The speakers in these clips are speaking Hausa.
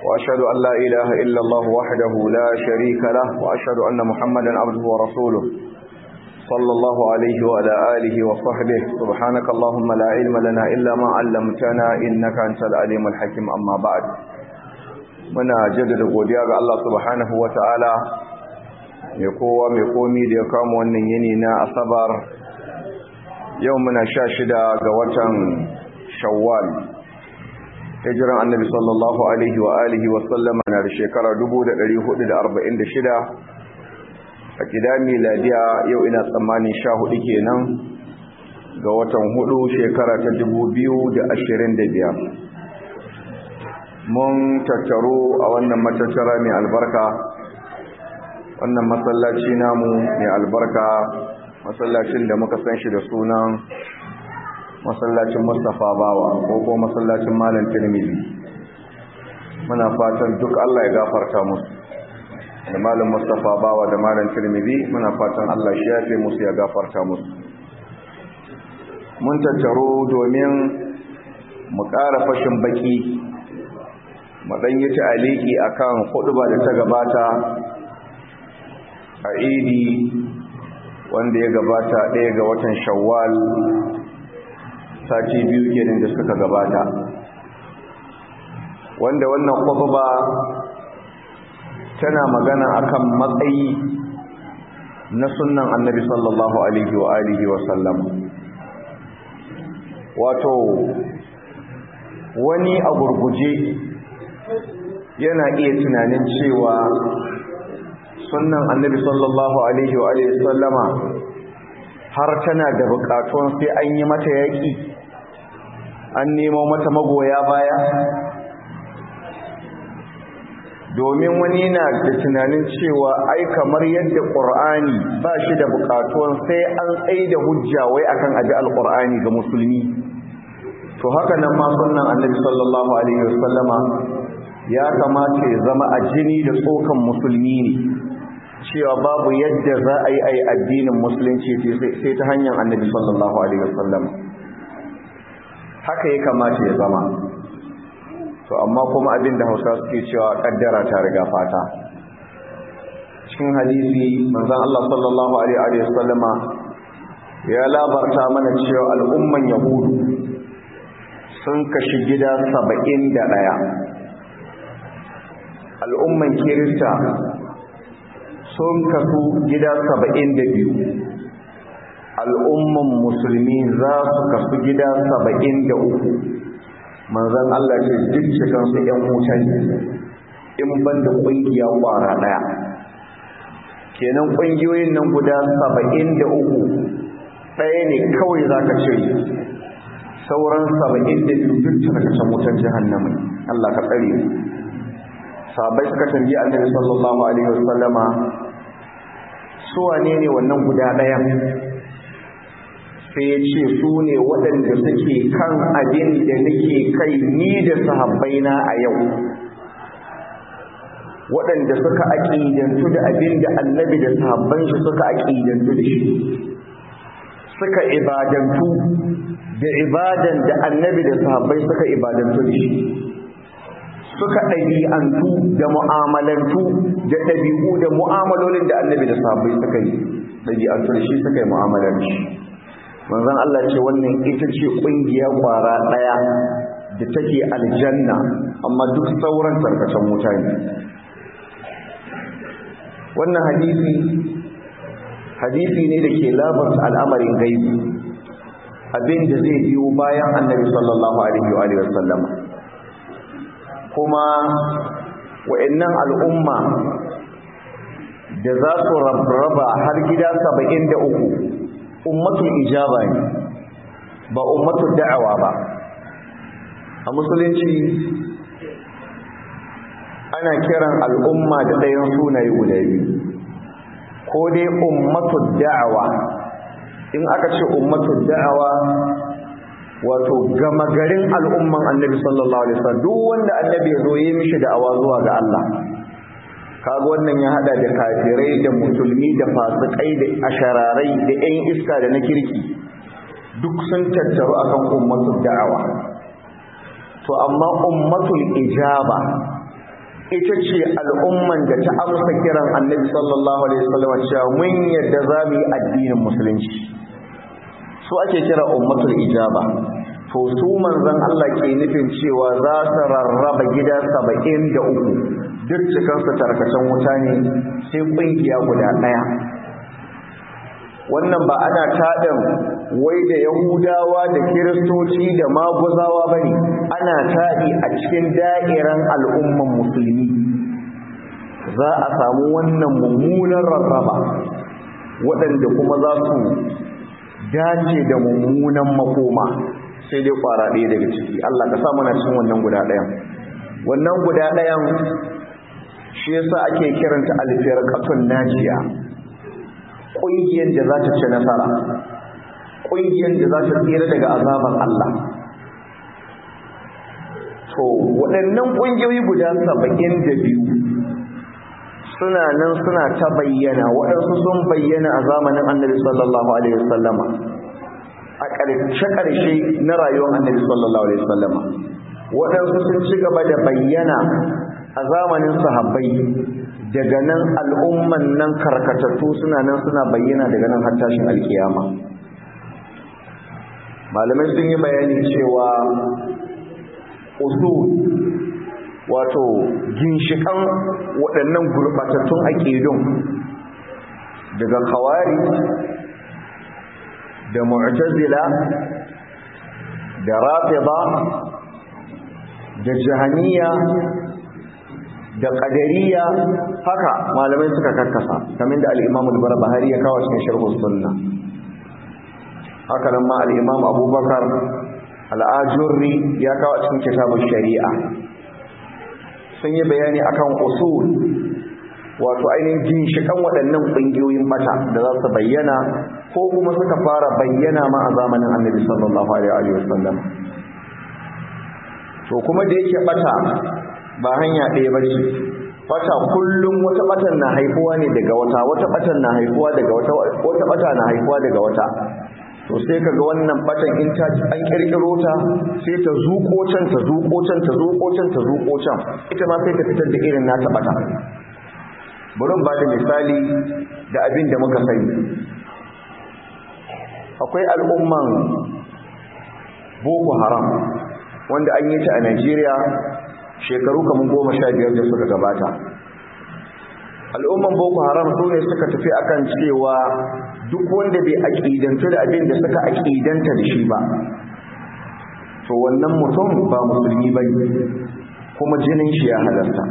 وأشهد أن لا إله إلا الله وحده لا شريك له وأشهد أن محمدا عبده ورسوله صلى الله عليه وعلى آله وصحبه سبحانك اللهم لا علم لنا إلا ما علمتنا إنك أنت العليم الحكيم أما بعد muna jaddada godiya ga Allah subhanahu wata'ala mai kowa mai komi da ya kama wannan yini na asabar yau muna sha shida ga watan shawwal hijiran annabi sallallahu alaihi wa alihi wa sallama na da shekara 1446 a gida miladiya yau ina tsammanin sha hudu kenan ga watan hudu shekara ta 2025 mun tattaro a wannan matattara mai albarka wannan masallaci namu mai albarka masallacin da muka san shi da sunan masallacin Mustapha Bawa ko ko masallacin Malam Tirmidhi muna fatan duk Allah ya gafarta musu da Malam Mustapha Bawa da Malam Tirmidhi muna fatan Allah shi yafe musu ya gafarta musu mun tattaro domin mu ƙara fashin baki mu dan yi ta'aliki akan huduba da ta gabata a Idi wanda ya gabata ɗaya ga watan Shawwal sati biyu kenan da suka gabata wanda wannan khutba tana magana akan matsayi na sunnan annabi sallallahu alaihi wa alihi wa sallam wato wani a gurguje yana iya tunanin cewa sunnan annabi sallallahu alaihi wa alihi wa sallama har tana da bukatun sai an yi mata yaƙi an nemo mata magoya baya domin wani na da tunanin cewa ai kamar yadda ƙur'ani ba shi da bukatun sai an tsaye da hujja wai akan aji alƙur'ani ga musulmi to haka nan ma sunnan annabi sallallahu alaihi wasallama ya kamata ya zama a jini da tsokan musulmi ne cewa babu yadda za a yi a yi addinin musulunci sai ta hanyar annabi sallallahu alaihi wasallam haka ya kamata ya zama to amma kuma abin da hausa suke cewa kaddara ta riga fata cikin hadisi manzon Allah sallallahu alaihi wasallama ya labarta mana cewa al'umman yahudu sun kashi gida saba'in da ɗaya al'umman kirista sun kasu gida saba'in da biyu al'umman musulmi za su kasu gida saba'in da uku manzan Allah ce duk cikinsu ‘yan wuta ne in ban da ƙungiya ƙwara ɗaya kenan ƙungiyoyin nan guda saba'in da uku ɗaya ne kawai za ka ce sauran saba'in da biyu duk tarkacen wutar jihannama Allah ka tsare sabai suka tambayi annabi sallallahu alaihi wasallama su wane ne wannan guda ɗaya sai ya ce su ne waɗanda suke kan abin da nake kai ni da sahabbaina a yau waɗanda suka aƙidantu da abin da annabi da sahabban shi suka aƙidantu da shi suka ibadantu da ibadan da annabi da sahabbai suka ibadantu da shi suka ɗabi'antu da mu'amalantu da ɗabi'u da mu'amalolin da annabi da sahabbai suka yi ɗabi'antu da shi suka yi mu'amalar shi manzon Allah ce wannan ita ce ƙungiya ƙwara ɗaya da take aljanna amma duk sauran tarkacen wuta ne wannan hadisi hadisi ne da ke labarta al'amarin gaibi abin da zai biyo bayan annabi sallallahu alaihi wa sallama kuma wa'annan al'umma da za su raba har gida saba'in da uku ummatul ijaba ne ba ummatul da'awa ba a musulunci ana kiran al'umma da ɗayan sunaye guda biyu ko dai ummatul da'awa in aka ce ummatul da'awa wato gama garin al'umman annabi sallallahu alaihi wasallam duk wanda annabi ya zo yi mishi da'awa zuwa ga Allah kaga wannan ya hada da kafirai da musulmi da fasikai da ashararai da ƴan iska da na kirki duk sun tattaru akan ummatul da'awa to amma ummatul ijaba ita ce al'umman da ta amsa kiran annabi sallallahu alaihi wasallam cewa mun yadda za mu yi addinin musulunci su ake kira ummatul ijaba to su manzon Allah ke nufin cewa za su rarraba gida saba'in da uku duk cikansu tarkacen wuta ne sai ƙungiya guda ɗaya wannan ba ana taɗin wai da yahudawa da kiristoci da maguzawa ba ne ana taɗi a cikin da'iran al'umman musulmi za a samu wannan mummunan rarraba waɗanda kuma za su dace da mummunan makoma sai dai ƙwara ɗaya daga ciki Allah ka sa mana cikin wannan guda ɗayan wannan guda ɗayan shi yasa ake kiranta alfiyar ƙaton najiya ƙungiyar da za ta ci nasara ƙungiyar da za ta tsira daga azaban Allah to waɗannan ƙungiyoyi guda saba'in da biyu suna nan suna ta bayyana waɗansu sun bayyana a zamanin annabi sallallahu alaihi wasallama a ƙarshe-ƙarshe na rayuwar annabi sallallahu alaihi wasallama waɗansu sun ci gaba da bayyana a zamanin sahabbai daga nan al'umman nan karkatattu suna nan suna bayyana daga nan har tashin alkiyama malamai sun yi bayani cewa usul wato ginshikan waɗannan gurɓatattun aƙidun daga kawari da mu'tazila da rafida da jahaniya da ƙadariya haka malamai suka karkasa kamar da al'imam al-barbahari ya kawo cikin sharhu sunna haka nan ma al'imam abubakar al'ajurri ya kawo cikin kitabun shari'a sun yi bayani akan usul wato ainihin ginshikan waɗannan ƙungiyoyin mata da za su bayyana ko kuma suka fara bayyana ma a zamanin annabi sallallahu alaihi wasallam to kuma da yake bata ba hanya ɗaya ba ce bata kullum wata batan na haifuwa ne daga wata wata batan na haifuwa daga wata wata bata na haifuwa daga wata to sai kaga wannan batan in ta an kirkiro ta sai ta zuko can ta zuko can ta zuko can ta zuko can ita ma sai ta fitar da irin nata bata bari ba da misali da abin da muka sani akwai al'umman boko haram wanda an yi ta a Najeriya shekaru kamar goma sha biyar da suka gabata al'umman boko haram su ne suka tafi akan cewa duk wanda bai aƙidantu da abin da suka aƙidanta da shi ba to wannan mutum ba musulmi ba kuma jinin shi ya halarta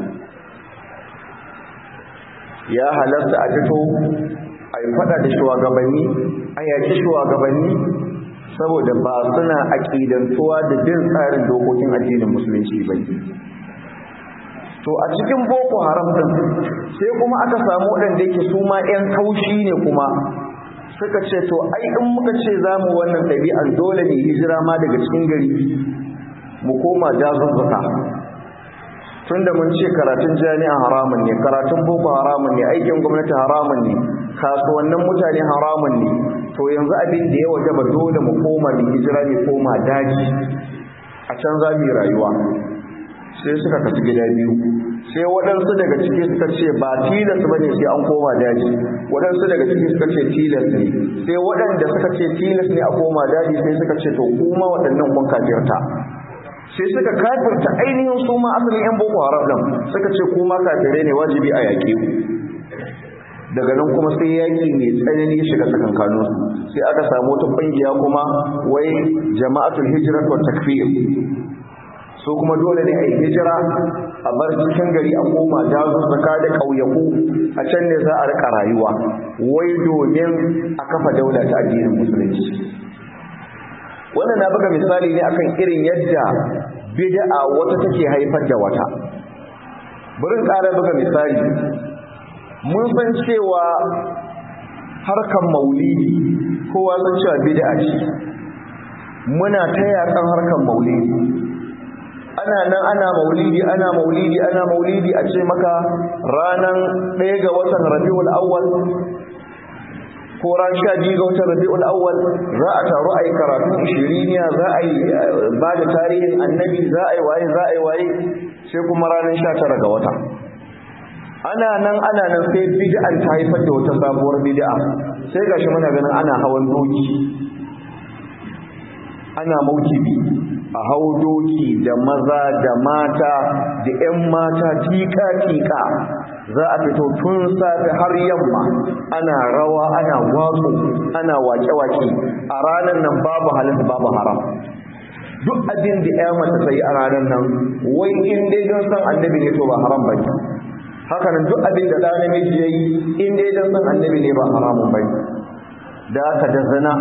ya halarta a fito a yi fada da shugabanni a yaki shugabanni saboda ba suna aƙidantuwa da bin tsarin dokokin addinin musulunci ba to a cikin boko haram din sai kuma aka samu waɗanda yake su ma 'yan kaushi ne kuma suka ce to ai in muka ce za mu wannan ɗabi'an dole ne hijira ma daga cikin gari mu koma jazuzzuka tunda mun ce karatun jami'a haramun ne karatun boko haramun ne aikin gwamnati haramun ne kasuwannin mutane haramun ne to yanzu abin da ya waje ba dole mu koma mu hijira mu koma daji a can za mu yi rayuwa sai suka kasu gida biyu sai waɗansu daga ciki suka ce ba tilas ba ne sai an koma daji waɗansu daga ciki suka ce tilas ne sai waɗanda suka ce tilas ne a koma daji sai suka ce to kuma waɗannan kun kafirta sai suka kafirta ainihin su ma asalin yan boko haram ɗin suka ce kuma kafire ne wajibi a yaƙe ku daga nan kuma sai yaƙi mai tsanani ya shiga tsakankanin sai aka samu wata ƙungiya kuma wai jama'atul hijrat wa takfir so kuma dole ne a yi hijira a bar cikin gari a koma dazuzzuka da ƙauyaku a can ne za a rika rayuwa wai domin a kafa daula ta addinin musulunci wannan na buga misali ne akan irin yadda bid'a wata take haifar da wata burin ƙara buga misali mun san cewa harkan maulidi kowa san cewa bid'a ce muna ta yakan harkan maulidi ana nan ana maulidi ana maulidi ana maulidi a ce maka ranan ɗaya ga watan rabiul awwal ko ran sha biyu ga watan rabiul awwal za a taru a yi karatun ishiriniya za a yi ba da tarihin annabi za a yi waye za a yi waye sai kuma ranar sha tara ga wata ana nan ana nan sai bid'an ta haifar da wata sabuwar bid'a sai gashi muna ganin ana hawan doki ana maukibi a hau doki da maza da mata da 'yan mata tika-tika za a fito tun safe har yamma ana rawa ana watsu ana wake-wake a ranar nan babu halitta babu haram duk abin da ya mata sai a ranar nan wai in dai don san annabi ne to ba haram bane haka nan duk abin da ɗan namiji yayi in dai don san annabi ne ba haramun bane da aka da zina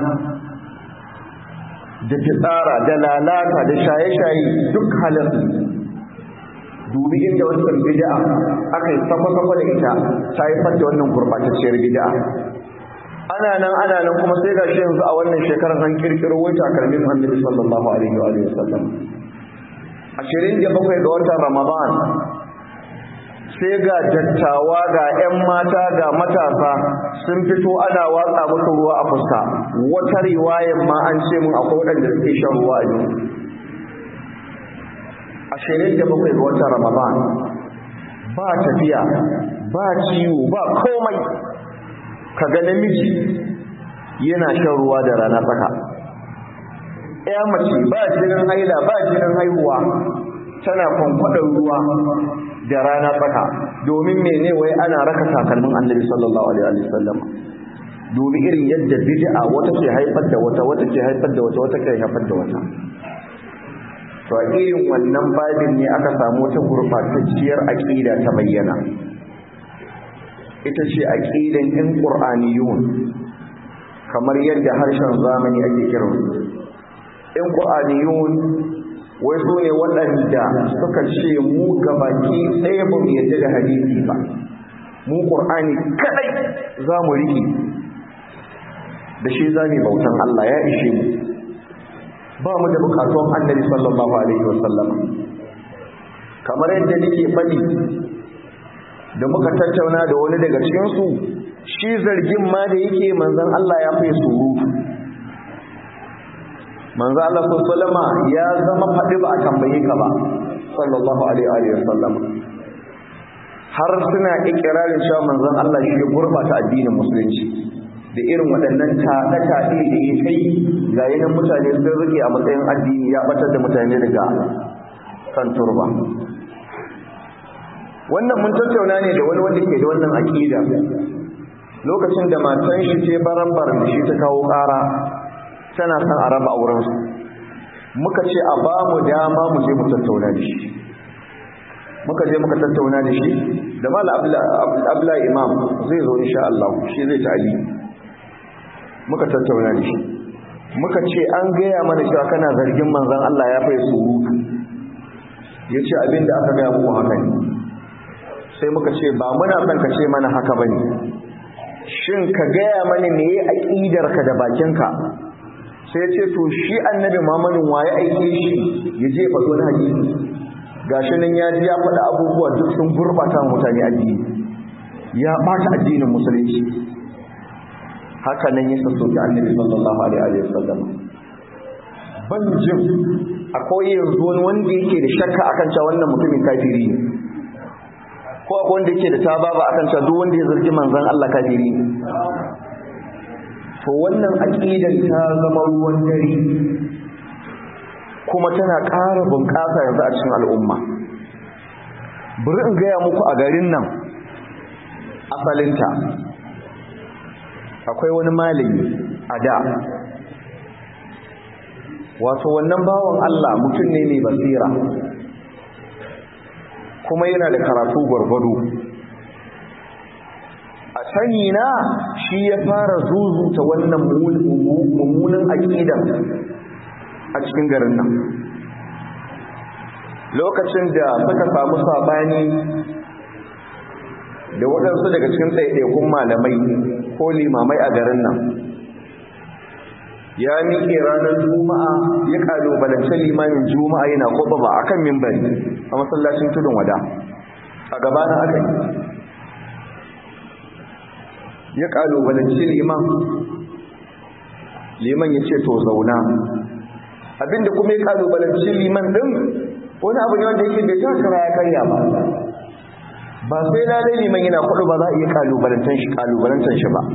da fitsara da lalata da shaye-shaye duk halin dubi inda wancan bid'a aka yi sakwa-sakwa da ita ta haifar da wannan gurbatacciyar bid'a ana nan ana nan kuma sai ga shi yanzu a wannan shekarar an kirkiro wai takalmin annabi sallallahu alaihi wa alihi wasallam ashirin da bakwai ga watan ramadan sai ga dattawa ga 'yan mata ga matasa sun fito ana watsa musu ruwa a fuska wata riwayan ma an ce mun akwai waɗanda suke shan ruwa a jiki ashirin da bakwai ga watan ramadan ba tafiya ba ciwo ba komai ka ga namiji yana shan ruwa da rana tsaka ya mace ba jinin haila ba jinin haihuwa tana kwankwadar ruwa da rana tsaka domin mene wai ana raka takalmin annabi sallallahu alaihi wasallam domin irin yadda bid'a wata ke haifar da wata wata ke haifar da wata wata ke haifar da wata to a irin wannan babin ne aka samu wata gurbatacciyar aqida ta bayyana ita ce aqidan in qur'aniyun kamar yadda harshen zamani ake kiransu in qur'aniyun wai su ne waɗanda suka ce mu gabaki ɗaya ba mu yadda da hadisi ba mu ƙur'ani kaɗai za mu riƙe da shi za mu bautan Allah ya ishe mu ba mu da buƙatuwan annabi sallallahu alaihi wasallam kamar yadda nake faɗi da muka tattauna da wani daga cikinsu shi zargin ma da yake manzon Allah ya fi surutu manzo Allah sallama ya zama faɗi ba a tambaye ka ba sallallahu alaihi wa sallam har suna ikirarin cewa manzon Allah shi ya gurbata addinin musulunci da irin waɗannan taɗe-taɗe da ya kai ga yanan mutane sun rike a matsayin addini ya batar da mutane daga kan turba wannan mun tattauna ne da wani wanda ke da wannan aƙida lokacin da matan shi ce baran-baran da shi ta kawo ƙara tana son a raba aurensu muka ce a ba mu dama mu je mu tattauna da shi muka je muka tattauna da shi da mala abla imam zai zo insha Allah shi zai ta'ali muka tattauna da shi muka ce an gaya mana cewa kana zargin manzon Allah ya fai surutu ya ce abin da aka gaya muku haka ne sai muka ce ba muna son ka ce mana haka bane shin ka gaya mana me aƙidarka da bakinka sai ce to shi annabi Muhammadin waye aike shi ya je faɗo na hadisi gashi nan ya ji ya faɗa abubuwa duk sun gurbata mutane addini ya ɓata addinin musulunci haka nan ya sassauki annabi sallallahu alaihi wa sallam ban jin akwai yanzu wani wanda yake da shakka akan cewa wannan mutumin kafiri ne ko akwai wanda yake da tababa akan cewa duk wanda ya zargi manzon Allah kafiri ne to wannan aqidar ta zama ruwan dare kuma tana ƙara bunƙasa yanzu a cikin al'umma bari in gaya muku a garin nan asalinta akwai wani malami a da wato wannan bawan Allah mutum ne mai basira kuma yana da karatu gwargwado a sani na shi ya fara zuzuta wannan mummunan aƙidan a cikin garin nan lokacin da suka samu sabani da waɗansu daga cikin ɗaiɗaikun malamai ko limamai a garin nan ya miƙe ranar juma'a ya ƙalubalance limamin juma'a yana ba a kan mimbari a masallacin tudun wada a gabanin aka yi ya ƙalubalance liman liman ya ce to zauna abinda kuma ya ƙalubalance liman ɗin wani abu ne wanda yake bai takara ya karya ba ba sai lalai liman yana kudu ba za a iya kalubalantar shi kalubalantar shi ba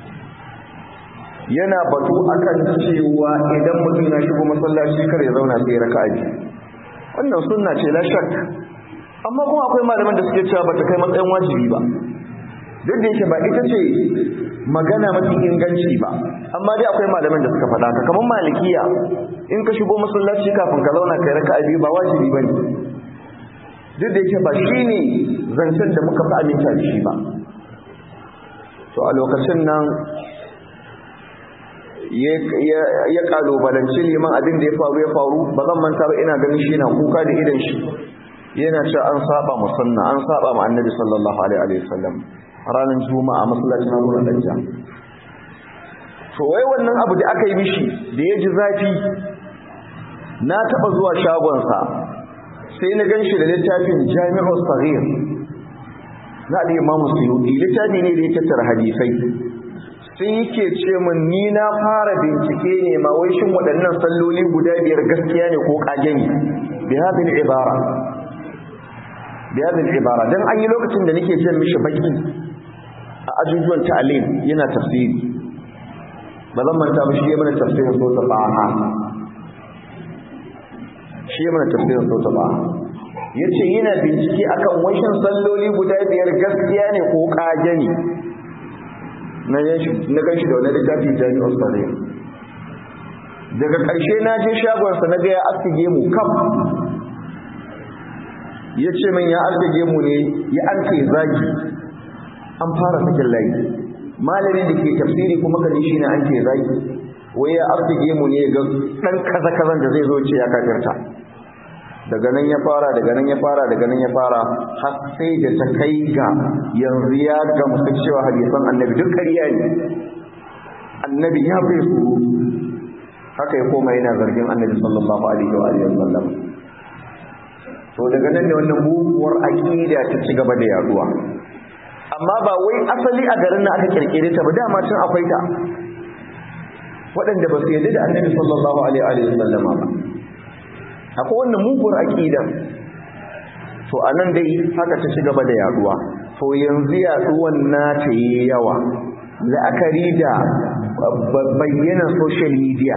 yana batu akan cewa idan mutum na shigo masallaci kar ya zauna sai raka'a biyu wannan sunna ce la shak amma kuma akwai malaman da suke cewa bata kai matsayin wajibi ba duk da yake ba ita ce magana mafi inganci ba amma dai akwai malaman da suka faɗa ka kamar malikiya in ka shigo masallaci kafin ka zauna kai raka'a biyu ba wajibi bane duk da yake ba shine zancen da muka fi aminta da shi ba to a lokacin nan ya kalubalanci liman abin da ya faru ya faru ba zan manta ba ina ganin shi na kuka da idan shi yana cewa an saba mu sunna an saba mu annabi sallallahu alaihi wa sallam ranar juma'a masallacin Abu Danja to wai wannan abu da aka yi mishi da ya ji zafi na taba zuwa shagonsa sai na ganshi da littafin Jami'u Saghir na al-Imam Suyuti littafi ne da ya tattara hadisai sai yake ce min ni na fara bincike ne ma wai shin waɗannan salloli guda biyar gaskiya ne ko kage ne bi hadhihi ibara bi hadhihi ibara dan an yi lokacin da nake jin mishi baki a ajujuwan ta'lim yana tafsiri ba zan manta ba shi ya mana tafsirin sota ba'a shi ya mana tafsirin sota ba'a yace yana bincike akan washin salloli guda biyar gaskiya ne ko kage ne na gan shi da wani littafi jami'ar tsare daga ƙarshe na je shagonsa na ga ya astige mu kam ya ce min ya astige mu ne ya an kai zagi an fara sakin layi malamin da ke tafsiri kuma gani shi ne an kai zagi wai ya astige mu ne ga ɗan kaza-kazan da zai zo ce ya kafirta daga nan ya fara daga nan ya fara daga nan ya fara har sai da ta kai ga yanzu ya gamsu cewa hadisan annabi duk ƙarya ne annabi ya bai su haka ya koma yana zargin annabi sallallahu alaihi wa alihi wasallam to daga nan ne wannan muguwar aqida ta ci gaba da yaduwa amma ba wai asali a garin nan aka kirkire ta ba dama tun akwai ta waɗanda ba su yarda da annabi sallallahu alaihi wa sallam ba akwai wannan muguwar aƙidan to a nan dai haka ta ci gaba da yaduwa to yanzu yaduwan nata yi yawa la'akari da bayyana social media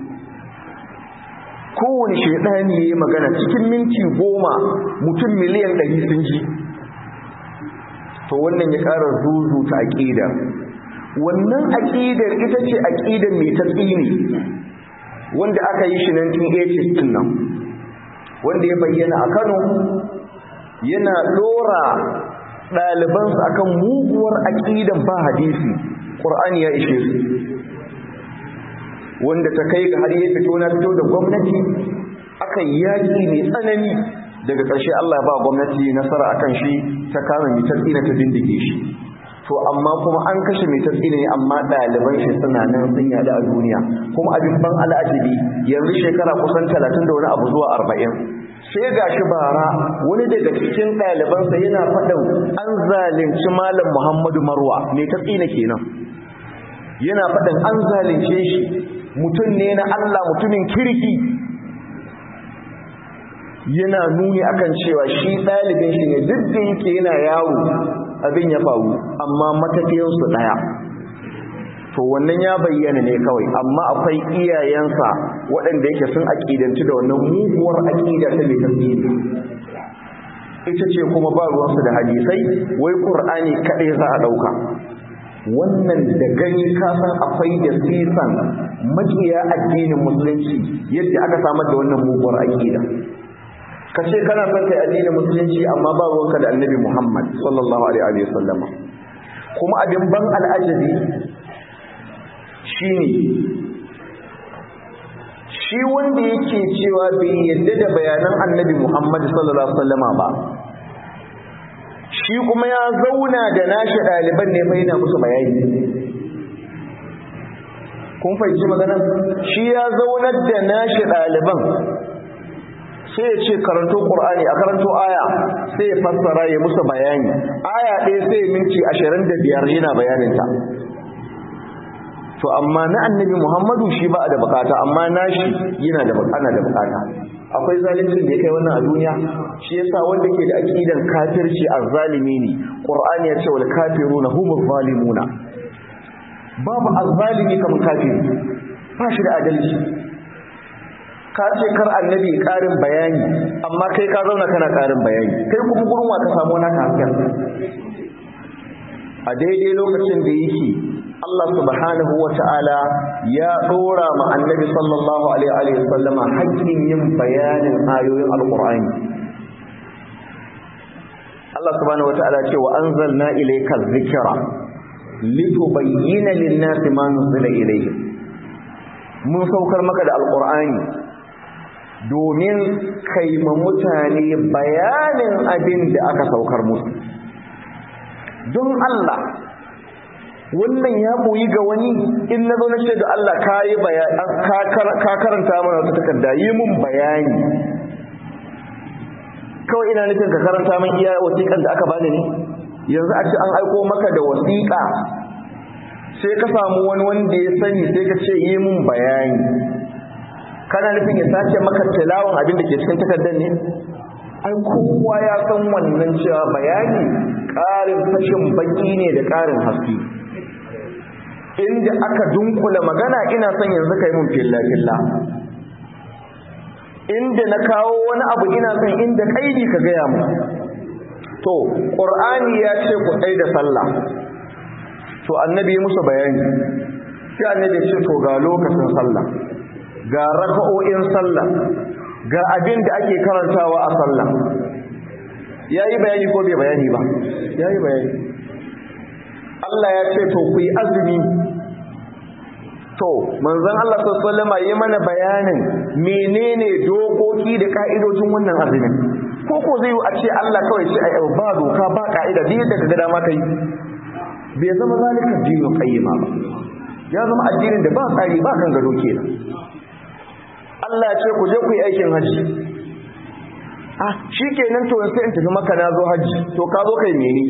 kowane shaidani ya yi magana cikin minti goma mutum miliyan ɗari sun ji to wannan ya ƙara zuzuta aƙidar wannan aƙidar ita ce aƙidar mai tatsini wanda aka yi shi 1980 din nan wanda ya bayyana a Kano yana dora ɗalibansu akan muguwar aƙidan ba hadisi ƙur'ani ya ishe su wanda ta kai ga har ya fito na fito da gwamnati aka yaƙi mai tsanani daga ƙarshe Allah ba gwamnati nasara akan shi ta kama mai tsina ta bindige shi to amma kuma an kashe mai tasiri ne amma ɗaliban shi suna nan sun yada a duniya kuma abin ban al'ajibi yanzu shekara kusan talatin da wani abu zuwa arba'in sai ga shi bara wani daga cikin ɗalibansa yana faɗin an zalunci malam muhammadu marwa mai tasiri kenan yana faɗin an zalunce shi mutum ne na allah mutumin kirki yana nuni akan cewa shi ɗalibin shi ne duk da yake yana yawo abin ya faru amma matafiyarsu ɗaya to wannan ya bayyana ne kawai amma akwai iyayensa waɗanda yake sun aƙidanci da wannan muguwar aƙida ta mai tasiri ita ce kuma ba ruwansu da hadisai wai ƙur'ani kaɗai za a ɗauka wannan da gani kasan akwai da sisan makiya addinin musulunci yadda aka samar da wannan muguwar aƙida ka ce kana son kai addinin musulunci amma ba ruwanka da annabi Muhammad sallallahu alaihi wa sallama kuma abin ban al'ajabi shine shi wanda yake cewa bai yadda da bayanan annabi Muhammad sallallahu alaihi wa sallama ba shi kuma ya zauna da nashi ɗaliban ne fa yana musu bayani kun fahimci maganar shi ya zaunar da nashi ɗaliban sai ya ce karanto ƙur'ani a karanto aya sai ya fassara ya musu bayani aya ɗaya sai minti ashirin da biyar yana bayaninta to amma na annabi muhammadu shi ba da bukata amma nashi yana da ana da bukata akwai zalincin da ya kai wannan a duniya shi yasa wanda ke da aqidan kafirci azzalimi ne qur'ani ya ce wal kafiruna humuz zalimuna babu azzalimi kamar kafiri ba shi da adalci ka ce kar annabi karin bayani amma kai ka zauna kana karin bayani kai kuma gurin wa ka samu naka hasken a daidai lokacin da yake Allah subhanahu wa ta'ala ya ɗora ma annabi sallallahu alaihi wa sallama haƙƙin yin bayanin ayoyin alƙur'ani Allah subhanahu wa ta'ala ce wa anzalna ilayka dhikra litubayyana lin-nasi ma nuzila ilayhim mun saukar maka da alƙur'ani domin kai ma mutane bayanin abin da aka saukar musu don Allah wannan ya boyi ga wani in na zo na ce da Allah ka yi ka karanta mana wata takarda yi mun bayani kawai ina nufin ka karanta min iya wasiƙan da aka bani ne yanzu a ce an aiko maka da wasiƙa sai ka samu wani wanda ya sani sai ka ce yi mun bayani kana nufin ya sace maka tilawan abin da ke cikin takardar ne ai kowa ya san wannan cewa bayani ƙarin fashin baki ne da ƙarin haske inda aka dunkula magana ina son yanzu kai mun filla-filla inda na kawo wani abu ina son inda kaidi ka gaya mu to ƙur'ani ya ce ku tsaye da sallah to annabi musu bayani sai annabi ce to ga lokacin sallah ga raka'o'in sallah ga abin da ake karantawa a sallah yayi bayani ko bai bayani ba yayi bayani Allah ya ce to ku yi azumi to manzon Allah sallallahu alaihi wasallam yi mana bayanin menene dokoki da ka'idojin wannan azumin ko ko zai yi a ce Allah kawai ce ai ba doka ba ka'ida duk da kaga dama kai bai zama zalika dinu qayyima ba ya zama addinin da ba tsari ba kan gado kenan Allah ya ce ku je ku yi aikin haji ah shikenan to sai in tafi maka na zo haji to ka zo kai mene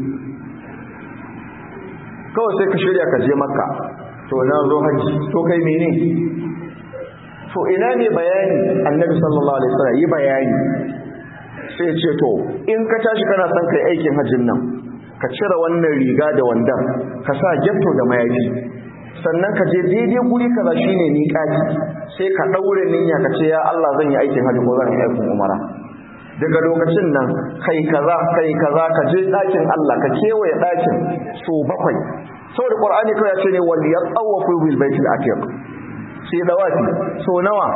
kawai sai ka shirya ka je makka to na zo haji to kai mene to ina ne bayani annabi sallallahu alaihi wasallam yi bayani sai ce to in ka tashi kana son kai aikin hajjin nan ka cire wannan riga da wandan ka sa getto da mayafi sannan ka je daidai guri kaza shine miƙati sai ka daure niyya ka ce ya Allah zan yi aikin hajji ko zan yi aikin umara daga lokacin nan kai kaza kai kaza ka je ɗakin Allah ka kewaye ɗakin so bakwai saboda Qur'ani kawai ya ce ne wal yatawafu bil baitil atiq sai dawafi so nawa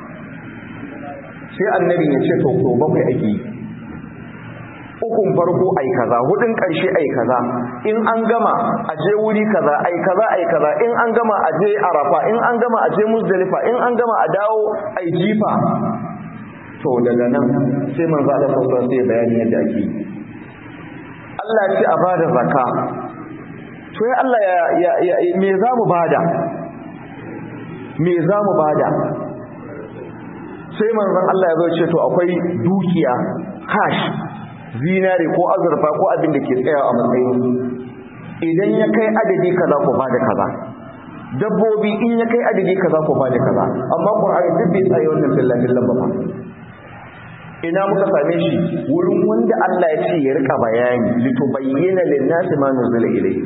sai annabi ya ce to so bakwai ake yi ukun farko ai kaza hudun karshe ai kaza in an gama a je wuri kaza ai kaza ai kaza in an gama a je arafa in an gama a je muzdalifa in an gama a dawo ai jifa to daga nan sai manzo Allah sallallahu alaihi wasallam bayani yadda ake Allah ya ce a bada zakka to ya Allah ya, ya, me za mu bada me za mu bada sai manzon Allah ya zo ce to akwai dukiya cash zinare ko azurfa ko abin da ke tsayawa a matsayin idan ya kai adadi kaza ko bada kaza dabbobi in ya kai adadi kaza ko bada kaza amma Qur'ani duk bai tsaye wannan billahi billahi ba ina muka same shi wurin wanda Allah ya ce ya rika bayani litubayyana lin-nasi ma nuzila ilayhi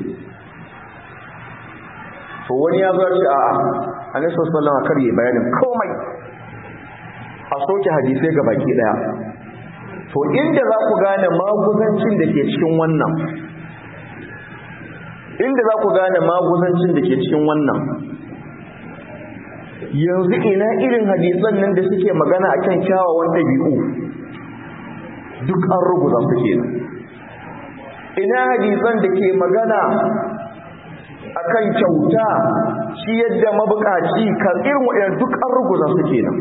to wani ya zo ce a'a annabi sallallahu alaihi wasallam kar yi bayanin komai a soke hadisai ga baki daya to inda za ku gane maguzancin da ke cikin wannan inda za ku gane maguzancin da ke cikin wannan yanzu ina irin hadisan nan da suke magana a kan kyawawan ɗabi'u duk an ruguza su kenan ina hadisan da ke magana a kan kyauta shi yadda mabukaci kan irin waɗanda duk an ruguza su kenan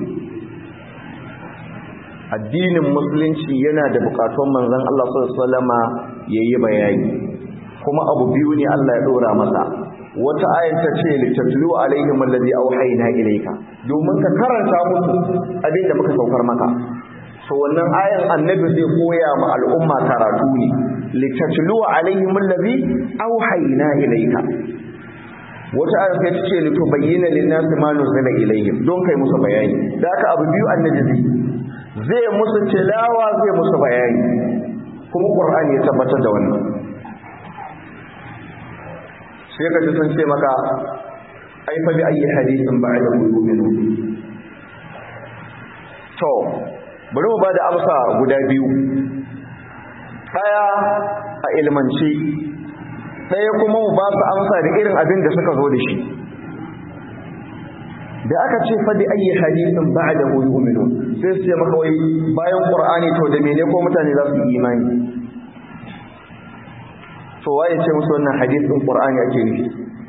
addinin musulunci yana da bukatun manzon Allah sallallahu alaihi yayi bayani kuma abu biyu ne Allah ya dora masa wata ayan ta ce litatlu alaihim allazi auhayna ilayka domin ka karanta musu abin da muka saukar maka so wannan ayan annabi zai koya ma al'umma karatu ne litatlu alaihim allazi auhayna ilayka wata ayan sai ta ce litubayyana lin-nasi ma nuzila ilayhim don kai musu bayani da haka abu biyu annabi zai zai musu tilawa zai musu bayani kuma qur'ani ya tabbatar da wannan sai ka ji sun ce maka ai fa bi ayi hadisin ba'da yu'minu to bari mu bada amsa guda biyu daya a ilmanci daya kuma mu ba su amsa da irin abin da suka zo da shi da aka ce fa bi ayi hadisin ba'da yu'minu sai su ce maka wai bayan qur'ani to da mene ko mutane za su yi imani to waye ce musu wannan hadisin qur'ani ake nufi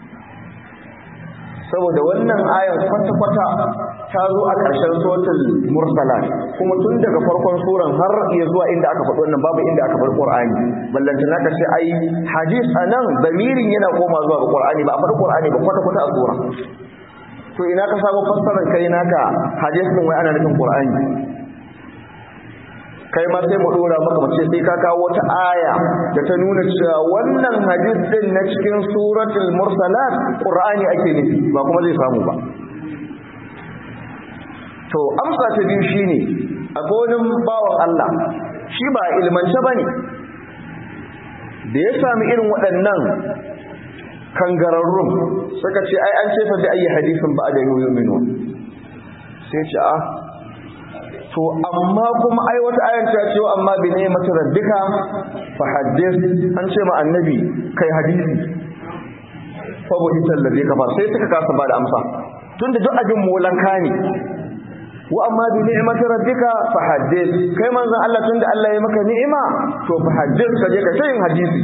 saboda wannan ayar kwata-kwata ta zo a ƙarshen sotul mursalat kuma tun daga farkon suran har iya zuwa inda aka faɗi wannan babu inda aka faɗi qur'ani ballanta naka ce ai hadis anan damirin yana koma zuwa ga qur'ani ba a faɗi qur'ani ba kwata-kwata a sura to ina ka samu fassarar kai naka hadis din wai ana nufin qur'ani kai ma sai mu dora maka mace sai ka kawo wata aya da ta nuna cewa wannan hadis din na cikin suratul mursalat qur'ani ake nufi ba kuma zai samu ba to amsa ta biyu shine akwai wani bawan Allah shi ba ilmance bane da ya sami irin waɗannan kangararrun suka ce ai an ce fa bi ayi hadisin ba da yu'minu sai ce a to amma kuma ai wata ayan ta ce amma bi ne mata rabbika fa haddith an ce ma annabi kai hadisi fa bu ita allazi kafar sai suka kasa ba da amsa tunda duk abin molanka ne wa amma bi ni'mati rabbika fa haddith kai manzon Allah tunda Allah ya maka ni'ima to fa haddith kaje ka yin hadisi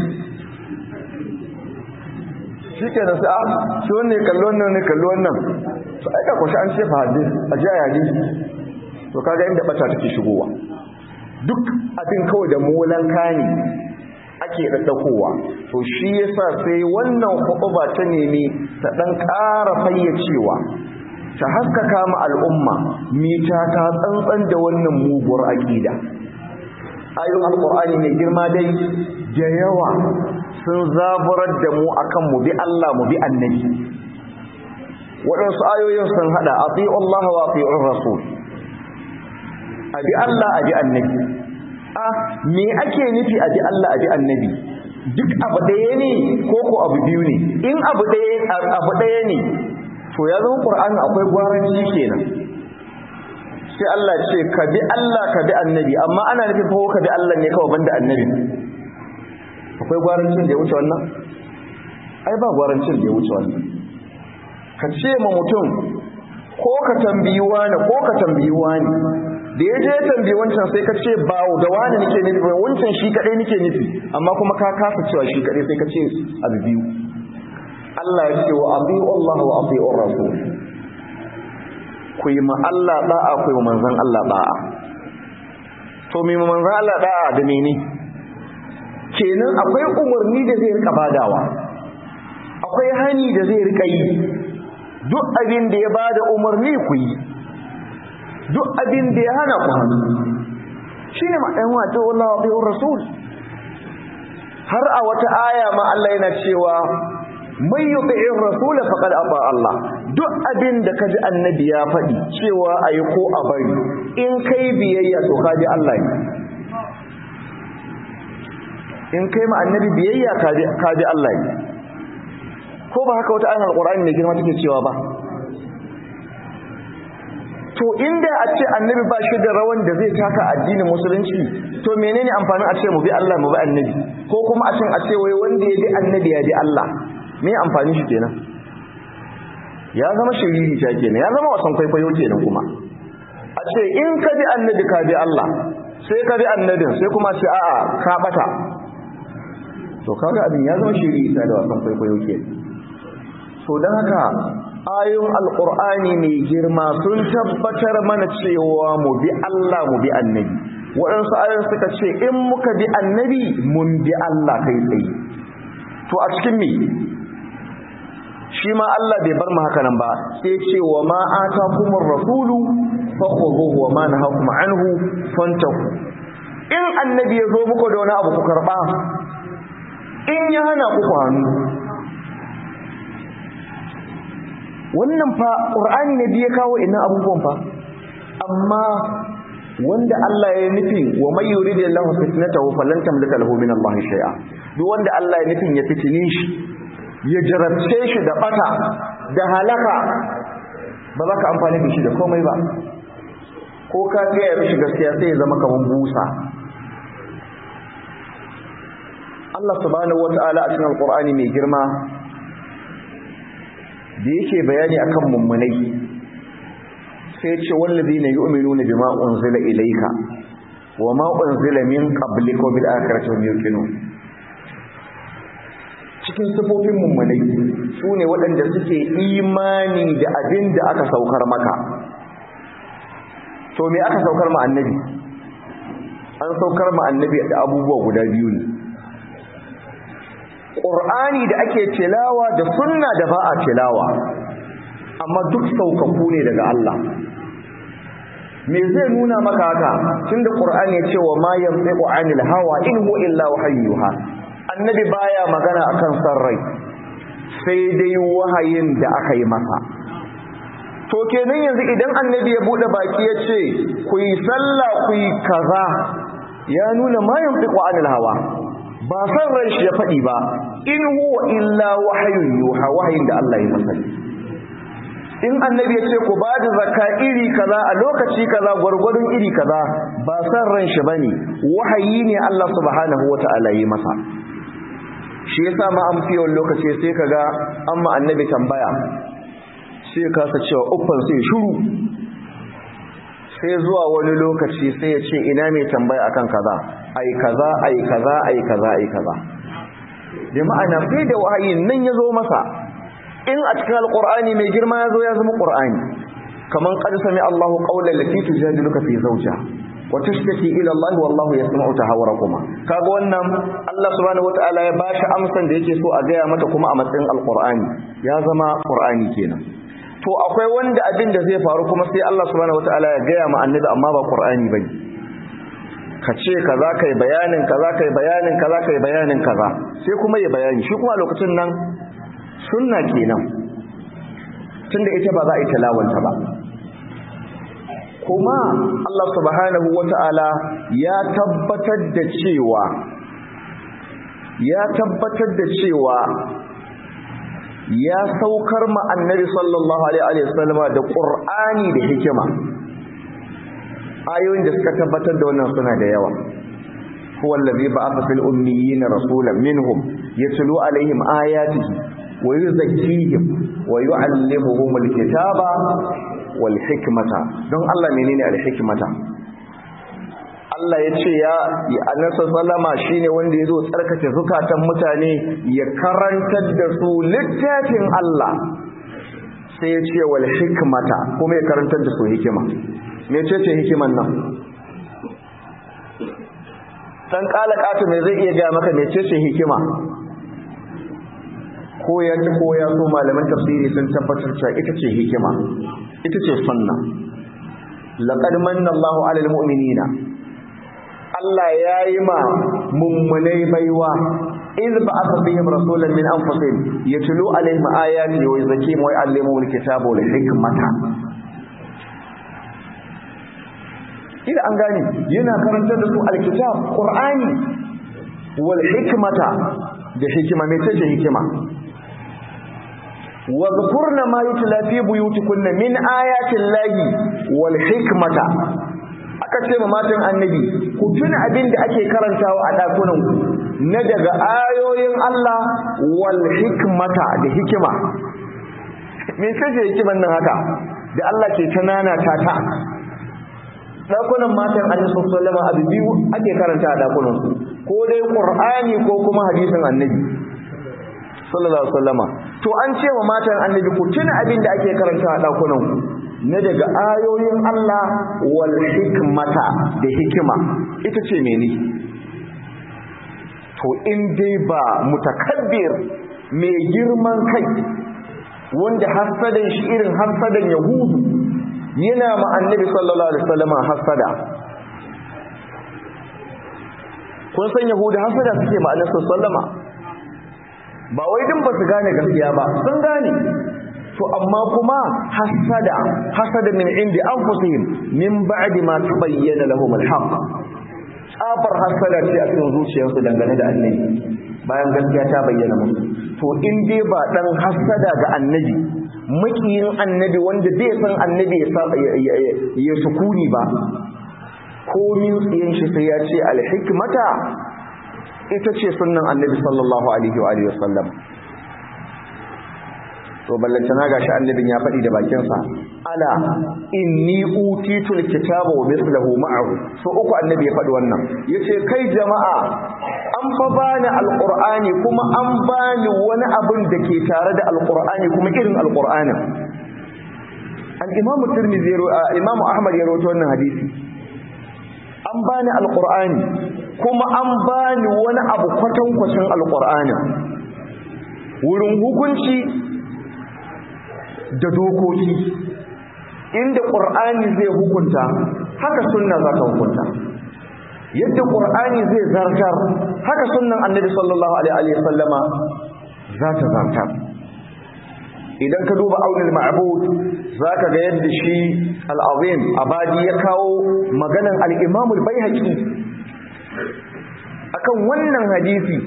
shikenan sai a shi wannan kallo wannan ne kallo wannan to ai ka kwashi an ce fa haddith a ji hadisi to kaga inda bata take shigowa duk abin kawai da molanka ne ake daddakowa to shi yasa sai wannan khutba ta nemi ta dan ƙara fayyacewa ta haskaka mu al'umma mita ta tsantsan da wannan muguwar aqida ayoyin alqur'ani mai girma dai da yawa sun zaburar da mu akan mu bi Allah mu bi annabi waɗansu ayoyin sun hada ati'u Allah wa ati'ur rasul abi Allah abi annabi a me ake nufi abi Allah abi annabi duk abu ɗaya ne ko ko abu biyu ne in abu ɗaya abu ɗaya ne to ya zama Qur'ani akwai gwaranci kenan sai Allah ce ka bi Allah ka bi annabi amma ana nufin fa ka bi Allah ne kawai banda annabi akwai gwarancin da ya wuce wannan ai ba gwarancin da ya wuce wannan ka ce ma mutum ko ka tambayi wani ko ka tambayi wani da ya je tambayi wancan sai ka ce ba da wani nake nufi ba wancan shi kadai nake nufi amma kuma ka kasa cewa shi kadai sai ka ce abu biyu Allah ya ce wa abi'u Allah wa abi'ur rasul ku yi ma Allah da'a ku yi ma manzon Allah da'a to me manzon Allah da'a da mene kenan akwai umarni da zai rika badawa akwai hani da zai rika yi duk abin da ya bada umarni ku yi duk abin da ya hana ku hannu shine ma'ayin wato wallahi wa bi'ur rasul har a wata aya ma Allah yana cewa mai yuti'ir rasul faqad ata Allah duk abin da kaji annabi ya faɗi cewa ayi ko a bari in kai biyayya to kaji Allah ne in kai ma annabi biyayya kaji Allah ne ko ba haka wata ayan alqur'ani ne girma take cewa ba to inda a ce annabi ba shi da rawan da zai taka addinin musulunci to menene amfanin a ce mu bi Allah mu bi annabi ko kuma a cin a ce wai wanda ya bi annabi ya bi Allah me amfani shi kenan ya zama shiriri ta kenan ya zama wasan kwaikwayo kenan kuma a ce in ka bi annabi ka bi Allah sai ka bi annabin sai kuma ce a'a ka bata to kaga abin ya zama shiriri ta da wasan kwaikwayo kenan to dan haka ayoyin alqur'ani mai girma sun tabbatar mana cewa mu bi Allah mu bi annabi waɗansu ayoyin suka ce in muka bi annabi mun bi Allah kai tsaye to a cikin me shi ma Allah bai bar mu haka nan ba sai ce wa ma atakumur rasulu fakhuduhu wa ma nahakum anhu fantahu in annabi ya zo muku da wani abu ku karba in ya hana ku hannu wannan fa qur'ani ne biye kawo innan abubuwan fa amma wanda Allah ya nufin wa may yuridillahu fitnatahu falan tamlika lahu min Allah shay'a duk wanda Allah ya nufin ya fitine shi ya jarabce shi da bata da halaka ba za ka amfani da shi da komai ba ko ka gaya mishi gaskiya sai ya zama kamar busa Allah subhanahu wata'ala a cikin alqur'ani mai girma da yake bayani akan mummunai sai ce wallazina yu'minuna bima unzila ilayka wama unzila min qablika bil akhirati hum yuqinun cikin sifofin mummunai sune waɗanda suke imani da abin da aka saukar maka to me aka saukar ma annabi an saukar ma annabi da abubuwa guda biyu ne Qur'ani da ake tilawa da sunna da ba a tilawa amma duk saukaku ne daga Allah me zai nuna maka haka tunda Qur'ani ya ce wa ma yantiqu anil hawa in huwa illa wahyuha annabi baya magana akan san rai sai dai wahayin da aka yi masa to kenan yanzu idan annabi ya bude baki ya ce ku yi sallah ku yi kaza ya nuna ma yantiqu anil hawa ba san ran shi ya faɗi ba in huwa illa wahayun yuha wahayin da Allah ya masa in annabi ya ce ku ba da zakka iri kaza a lokaci kaza gwargwadon iri kaza ba san ran shi bane wahayi ne Allah subhanahu wata'ala yi masa shi yasa ma an fiye lokaci sai kaga amma annabi tambaya sai ya kasa cewa uffan sai shiru sai zuwa wani lokaci sai ya ce ina mai tambaya akan kaza ai kaza ai kaza ai kaza ai kaza da ma'ana sai da wahayin nan ya zo masa in a cikin alqur'ani mai girma ya zo ya zama qur'ani kaman qad sami Allahu qawlan lati tujadiluka fi zawjiha wa tashtaki ila Allah wallahu yasma'u tahawurakuma kaga wannan Allah subhanahu wataala ya bashi amsan da yake so a gaya mata kuma a matsayin alqur'ani ya zama qur'ani kenan to akwai wanda abin da zai faru kuma sai Allah subhanahu wataala ya gaya ma annabi amma ba qur'ani bane ka ce kaza kai bayanin kaza kai bayanin kaza kai bayanin kaza sai kuma ya bayani shi kuma lokacin nan sunna kenan tunda ita ba za a yi talawanta ba kuma Allah subhanahu wata'ala ya tabbatar da cewa ya tabbatar da cewa ya saukar ma annabi sallallahu alaihi wasallama da qur'ani da hikima ayoyin da suka tabbatar da wannan suna da yawa huwa allazi ba'atha fil ummiyina rasulan minhum yatlu alaihim ayatihi wa yuzakkihim wa yu'allimuhum alkitaba wal hikmata don Allah menene al hikmata Allah ya ce ya annabi sallama shine wanda yazo tsarkake zukatan mutane ya karantar da su littafin Allah sai ya ce wal hikmata kuma ya karantar da su hikima mecece hikiman nan dan kala kata me zai iya gaya maka mecece hikima ko ya ko ya so malaman tafsiri sun tabbatar cewa ita ce hikima ita ce sunna laqad manna Allahu 'alal mu'minina Allah ya yi ma mummunai baiwa iz ba'atha bihim rasulan min anfusihim yatlu 'alaihim ayati wa yuzakkihim wa yu'allimuhum al-kitaba wal hikmata ila an gane yana karantar da su alkitab qur'ani wal hikmata da hikima me ce hikima wa dhkurna ma yutla fi buyutikunna min ayati llahi wal hikmata aka ce ma matan annabi ku tuna abin da ake karantawa a dakunan ku na daga ayoyin Allah wal hikmata da hikima me ce hikiman nan haka da Allah ke ta nana ta ta dakunan matan annabi sallallahu alaihi abu biyu ake karanta a dakunan su ko dai qur'ani ko kuma hadisin annabi sallallahu alaihi wasallama to an ce wa matan annabi ku tuna abin da ake karanta a dakunan ku na daga ayoyin Allah wal hikmata da hikima ita ce mene to in dai ba mutakabbir mai girman kai wanda hasadan shi irin hasadan yahudu yana ma annabi sallallahu alaihi wasallam hasada kun san yahudu hasada suke ma annabi sallama ba wai din ba su gane gaskiya ba sun gane to amma kuma hasada hasada min indi anfusihim min ba'di ma tabayyana lahum al-haqq tsabar hasada ce a cikin zuciyarsu dangane da annabi bayan gaskiya ta bayyana musu to in dai ba dan hasada ga annabi makiyin annabi wanda bai san annabi ya sukuni ba komin tsiyan shi sai ya ce alhikmata ita ce sunnan annabi sallallahu alaihi wa alihi wasallam to ballantana gashi annabin ya faɗi da bakinsa ala inni utitul kitaba wa mithluhu ma'ahu so uku annabi ya faɗi wannan yace kai jama'a an fa bani alqur'ani kuma an bani wani abin da ke tare da alqur'ani kuma irin alqur'ani al-imamu tirmidhi imamu ahmad ya rawaito wannan hadisi an bani alqur'ani kuma an bani wani abu kwatankwacin alqur'ani wurin hukunci da dokoki inda ƙur'ani zai hukunta haka sunna za ta hukunta yadda ƙur'ani zai zartar haka sunnan annabi sallallahu alaihi wasallama za ta zartar idan ka duba aunil ma'bud za ka ga yadda shi al'azim abadi ya kawo maganan al-imam al-baihaqi akan wannan hadisi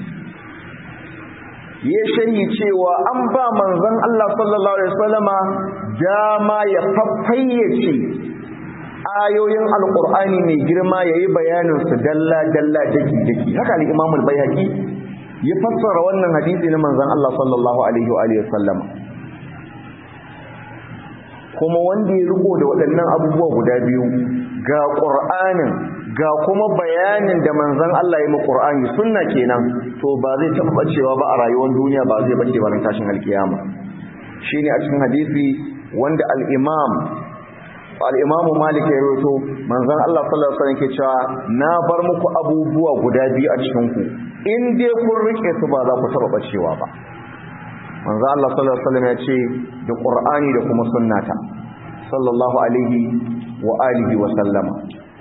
ya shari cewa an ba manzon Allah sallallahu alaihi wasallama dama ya faffayyace ayoyin alqur'ani mai girma yayi bayanin su dalla dalla daki daki haka al-Imam al-Baihaqi ya fassara wannan hadisi na manzon Allah sallallahu alaihi wa alihi wasallam kuma wanda ya riko da waɗannan abubuwa guda biyu ga Qur'anin ga kuma bayanin da manzon Allah ya yi Qur'ani sunna kenan to ba zai taɓa bacewa ba a rayuwar duniya ba zai bace ba ran tashin alkiyama shine a cikin hadisi wanda al-Imam al-Imam Malik ya rawaito manzon Allah sallallahu alaihi wasallam ke cewa na bar muku abubuwa guda biyu a cikin ku in dai kun rike su ba za ku taɓa bacewa ba manzon Allah sallallahu alaihi wasallam ya ce da Qur'ani da kuma sunnata sallallahu alaihi wa alihi wa sallama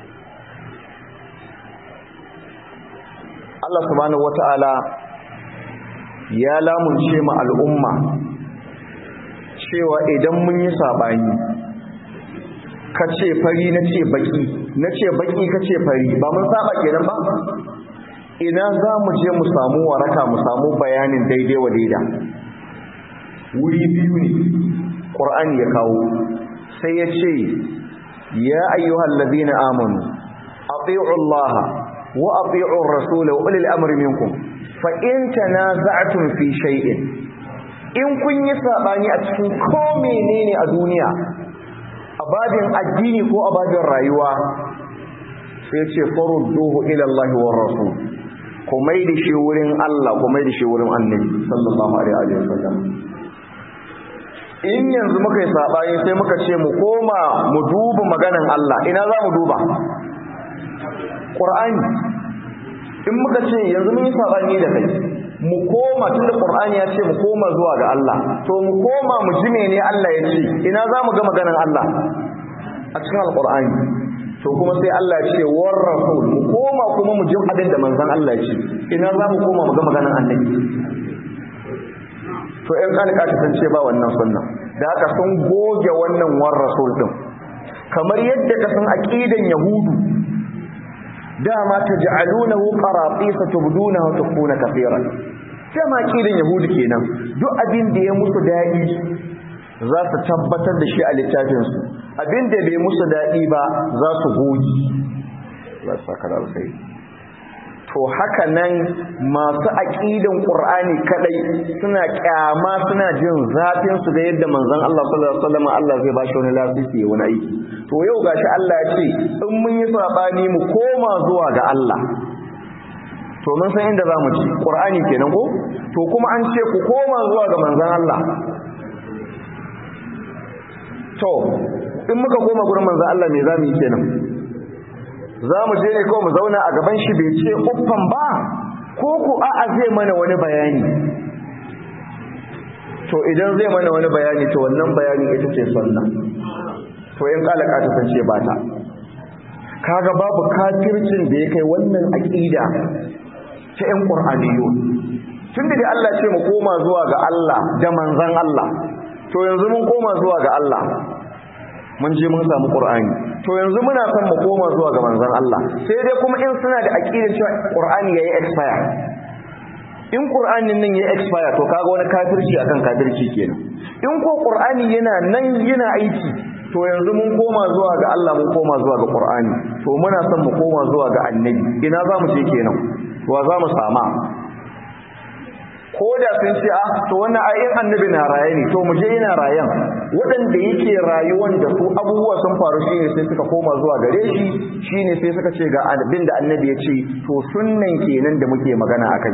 Allah subhanahu wata'ala ya lamunce mu al'umma cewa idan mun yi sabani kace fari nace baki nace baki kace fari ba mun saba kenan ba ina za mu je mu samu waraka mu samu bayanin daidai wa daida wuri biyu ne Qur'ani ya kawo sai ya ce ya ayyuhal ladina amanu ati'u Allah وأطيعوا الرسول وأولي الأمر منكم فإن تنازعتم في شيء in kun yi saɓani a cikin ko menene a duniya a babin addini ko a babin rayuwa sai ce farudduhu ila Allah wa rasul ku mai da shi wurin Allah ku mai da shi wurin annabi sallallahu alaihi wa sallam in yanzu muka yi saɓani sai muka ce mu koma mu duba maganan Allah ina za mu duba Qur'ani in muka ce yanzu mun yi sabani da kai mu koma tunda Qur'ani ya ce mu koma zuwa ga Allah to mu koma mu ji mene Allah ya ce ina za mu ga maganar Allah a cikin Al-Qur'ani to kuma sai Allah ya ce war rasul mu koma kuma mu ji abin da manzon Allah ya ce ina za mu koma mu ga maganar Annabi to ƴan kalika ta san ce ba wannan sunna da haka sun goge wannan war rasul din kamar yadda ka san aqidan yahudu dama taj'alunahu qaratisa tubdunahu tukuna kaseeran dama kidan yahudi kenan duk abin da ya musu dadi za su tabbatar da shi a littafin su abin da bai musu dadi ba za su goji za su saka alkai to haka nan masu aqidan qur'ani kadai suna kyama suna jin zafin su da yadda manzon Allah sallallahu alaihi wasallam Allah zai bashi wani lafiya wani aiki to yau gashi Allah ya ce in mun yi sabani mu koma zuwa ga Allah to mun san inda zamu ci Qur'ani kenan ko to kuma an ce ku koma zuwa ga manzon Allah to in muka koma gurin manzon Allah me zamu yi kenan zamu je ne kawai mu zauna a gaban shi bai ce uffan ba ko ku a'a zai mana wani bayani to idan zai mana wani bayani to wannan bayani ita ce sunna to in kalaka ta san ce ba ta kaga babu kafircin da ya kai wannan aqida ta ƴan qur'aniyo tunda da Allah ce mu koma zuwa ga Allah da manzon Allah to yanzu mun koma zuwa ga Allah mun je mun samu Qur'ani to yanzu muna son mu koma zuwa ga manzon Allah sai dai kuma in suna da aqidar cewa Qur'ani yayi expire in Qur'anin nan yayi expire to kaga wani kafirci akan kafirci kenan in ko Qur'ani yana nan yana aiki to yanzu mun koma zuwa ga Allah mun koma zuwa ga Qur'ani to muna son mu koma zuwa ga Annabi ina za mu je kenan wa za mu sama ko da sun ce ah to wannan ayin annabi na raye ne to mu je yana rayan waɗanda yake rayuwan da su abubuwa sun faru shine sai suka koma zuwa gare shi shine sai suka ce ga abin da annabi ya ce to sunnan kenan da muke magana akai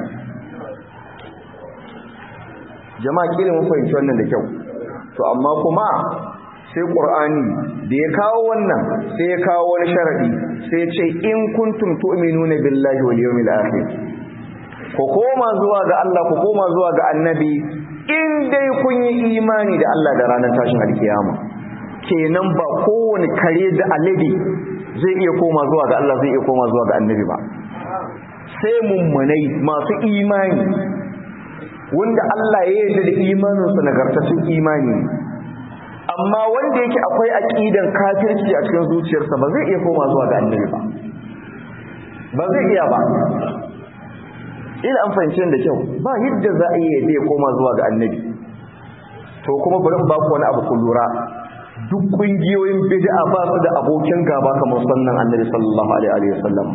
jama'a kila mun fahimci wannan da kyau to amma kuma sai qur'ani da ya kawo wannan sai ya kawo wani sharadi sai ya ce in kuntum tu'minuna billahi wal yawmil akhir ku koma zuwa ga Allah ku koma zuwa ga annabi in dai kun yi imani da Allah da ranar tashin alkiyama kenan ba kowane kare da alade zai iya koma zuwa ga Allah zai iya koma zuwa ga annabi ba sai mummunai masu imani wanda Allah ya yarda da imaninsu nagartaccen imani amma wanda yake akwai aqidan kafirci a cikin zuciyarsa ba zai iya koma zuwa ga annabi ba ba zai iya ba ila an fahimci da kyau ba yadda za a yi ya koma zuwa ga annabi to kuma bari ba ku wani abu ku lura duk kungiyoyin bid'a ba su da abokin gaba kamar sannan annabi sallallahu alaihi wa sallam